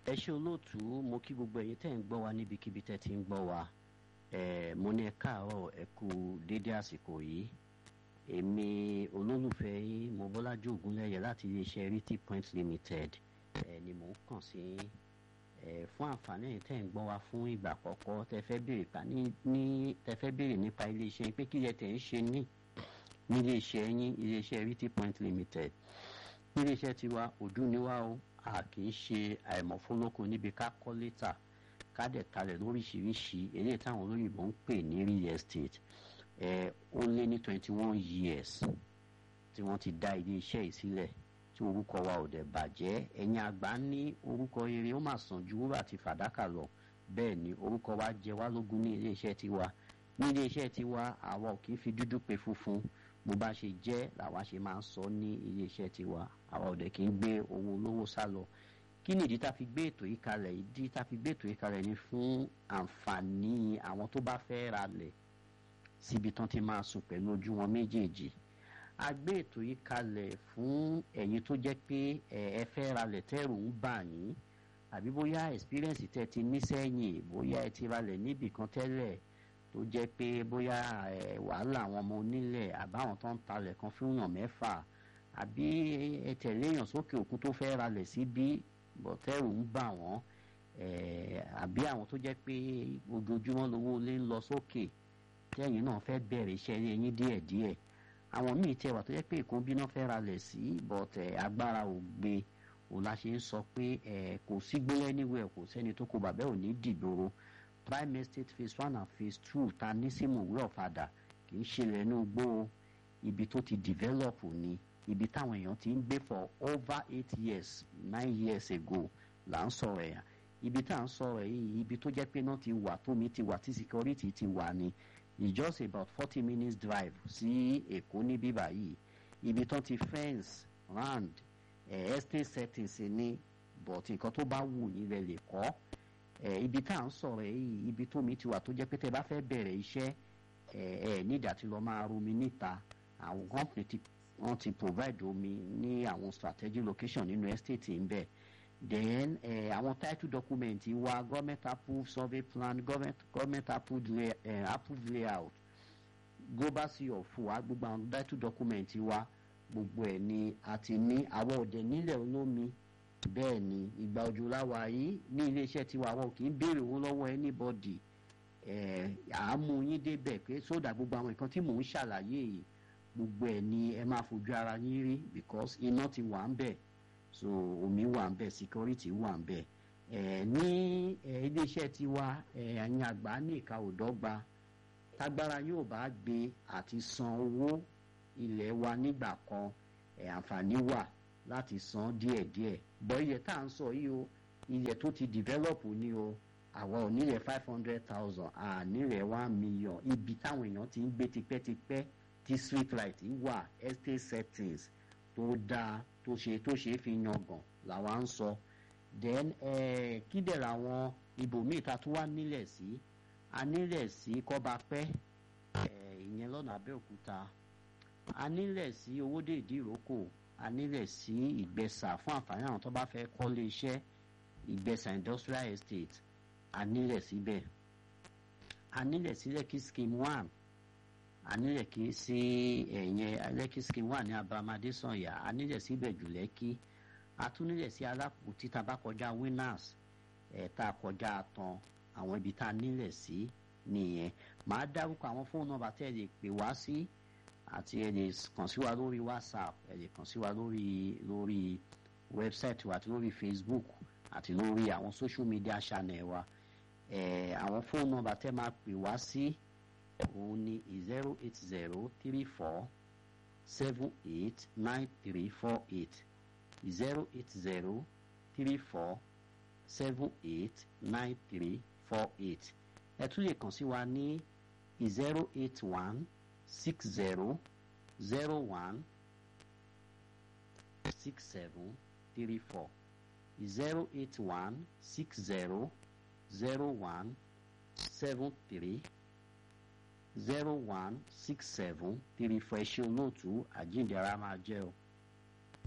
ẹ ṣe olóòtú mo kí gbogbo ẹ̀yin tẹ́ ń gbọ́ wa níbikíbi tẹ́ ti ń gbọ́ wa ẹ mo ní ẹ káàárọ̀ ẹ kú dédé àsìkò yìí èmi olólùfẹ́ yín mo bọ́lájú ògúnlẹ̀yẹ láti iléeṣẹ́ riti point limited ẹ ni mò ń kàn sí ẹ fún àǹfààní ẹ̀yin tẹ́ ń gbọ́ wa fún ìgbà àkọ́kọ́ tẹ́ fẹ́ béèrè pa ní ní tẹ́ fẹ́ béèrè nípa iléeṣẹ́ yín pé kí lẹ tẹ̀ ń ṣe ní ní iléeṣẹ́ yín iléeṣẹ́ riti point limited ní iléeṣẹ́ tiwa òdú ni wá o a kì í ṣe àìmọ̀fólókun níbi ká kọ́ létà ká dẹ̀ talẹ̀ lóríṣiríṣi eléyìí táwọn olóyìnbó ń pè ní real estate ẹ ó lé ní twenty one years tí wọ́n ti dá ilé iṣẹ́ yìí sílẹ̀ tí orúkọ wa ò dẹ̀ bàjẹ́ ẹ̀yin àgbà ní orúkọ rere ó mà sàn ju wúrà àti fàdákà lọ bẹ́ẹ̀ ni orúkọ wa jẹ wá lógún ní ilé iṣẹ́ tiwa ní ilé iṣẹ́ tiwa àwa ò kì í fi dúdú pe funfun bó bá ṣe jẹ́ làwa ṣe máa ń sọ ní ilé iṣẹ́ tiwa àwa ò dẹ̀ kì í gbé owó olówó sá lọ kí ni ìdí tá a fi gbé ètò yìí kalẹ̀ ìdí tá a fi gbé ètò yìí kalẹ̀ ni fún àǹfààní àwọn tó bá fẹ́ ra lẹ̀ síbi tán ti máa sùn pẹ̀lú ojú wọn méjèèjì a gbé ètò yìí kalẹ̀ fún ẹ̀yin tó jẹ́ pé ẹ fẹ́ ra lẹ̀ tẹ́rù ń bà yín àbí bóyá experience tẹ́ ti ní sẹ́yìn bóyá ẹ ti ra lẹ̀ níbì kan tẹ́lẹ̀ tó jẹ́ pé bóyá wàhálà àwọn ọmọ onílẹ̀ àbáwọn tó ń talẹ̀ kan fún yàn mẹ́fà àbí ẹ tẹ̀lé èèyàn sókè òkun tó fẹ́ ralẹ̀ síbí bọ̀tẹ́rù ń bà wọ́n àbí àwọn tó jẹ́ pé ojoojúmọ́ lówó ilé ń lọ sókè tẹ́yìn náà fẹ́ bẹ̀rẹ̀ iṣẹ́ ilé yín díẹ̀díẹ̀ àwọn míì tẹ̀ wà tó jẹ́ pé èkó bí náà fẹ́ ralẹ̀ sí bọ̀tẹ̀ agbára ò gbé òun la ṣe ń sọ pé kò sí gbélé níwẹ̀ kò sẹ́ni tó kó bàbá ò ní dìgboro prime estate phase one and phase two ta ní símùwé ọ̀fadà kì í ṣe lẹ́nu gbó ibi tó ti develop ni ibi táwọn èèyàn ti ń gbé for over eight years nine years ago là ń sọ̀rọ̀ ẹ̀yà ibi tá à ń sọ̀rọ̀ yìí ibi tó jẹ́ pé náà ti wà tómi ti wà tí security ti wà ni it's just about forty minutes drive sí èkó ní bíbá yìí ibi tó ti fence round eh, estate settings ni but nǹkan tó bá wù yín lẹ lè kọ́ ibi tá à ń sọ̀rọ̀ yìí ibi tómi ti wà tó jẹ́ pé tẹ́ bá fẹ́ bẹ̀rẹ̀ iṣẹ́ ẹ ẹ nídìí àti lọ máa romi níta àwọn company ti wọ́n ti provide omi ní àwọn strategic location nínú estate ń bẹ̀ then eh, àwọn title document wa government approved survey plan government government approved, lay, eh, approved layout global sea of wa gbogbo àwọn title document wa gbogbo ẹ̀ ni a ti ní àwọn òde nílẹ̀ olómi bẹ́ẹ̀ ni ìgbà òjò láwa yìí ní iléeṣẹ́ tiwa àwọn kì í béèrè owó lọ́wọ́ anybody àámú yín débẹ̀ pé sódà gbogbo àwọn nǹkan tí mò ń ṣàlàyé yìí gbogbo ẹ̀ ni ẹ máa fojú ara yín rí because iná ti wà ń bẹ̀ so omi wà ń bẹ̀ security wà ń bẹ̀ ní iléeṣẹ́ tiwa ẹ̀yin àgbà ní ìka òdọ́gba tágbára yóò bá gbé àti san owó ilẹ̀ wa nígbà kan àǹfààní wà láti san díẹ̀díẹ̀ bọ́ ilẹ̀ tá à ń sọ yìí o ilẹ̀ tó ti develop ni o àwa ò nílẹ̀ five hundred thousand à nílẹ̀ one million ibi táwọn èèyàn ti ń gbé tipẹ́tipẹ́ tí street light wà estate settings tó dáa tó ṣe tó ṣe é fi yangàn làwa ń sọ then eh, kí dẹ̀ làwọn ibòmíì ta tó wá nílẹ̀ sí a nílẹ̀ sí kọ́bapẹ́ ìyẹn lọ́nà abẹ́òkúta a nílẹ̀ sí owóde ìdíròkò a nílẹ̀ sí ìgbẹ́sà fún àǹfààní àwọn tó bá fẹ́ kọ́lé iṣẹ́ ìgbẹ́sà industrial estate a nílẹ̀ síbẹ̀ a nílẹ̀ sí lẹ́kì scheme one a nílẹ̀ kí sí ẹ̀yẹn lẹ́kì scheme one ní abamadé sànyà a nílẹ̀ síbẹ̀ jù lẹ́kì a tún nílẹ̀ sí alákùtì tá a bá kọjá winners ẹ̀ tá a kọjá tán àwọn ibi tá a nílẹ̀ sí nìyẹn màá dárúkọ àwọn fóònù nọ́mbà tẹ́ ẹ lè pè wá sí àti ẹ lè kàn sí wa lórí whatsapp ẹ lè kàn sí wa lórí lórí website wa àti lórí facebook àti lórí àwọn social media channel wa ẹ àwọn fóònù nọ́mbà tẹ́ máa pè wá sí òun ni zero eight zero three four seven eight nine three four eight zero eight zero three four seven eight nine three four eight ẹ tún lè kàn sí wa ní zero eight one six zero zero one six seven three four zero eight one six zero zero one seven three zero one six seven three four ẹ ṣe olóòtú àjíǹde ara máa jẹ́ o.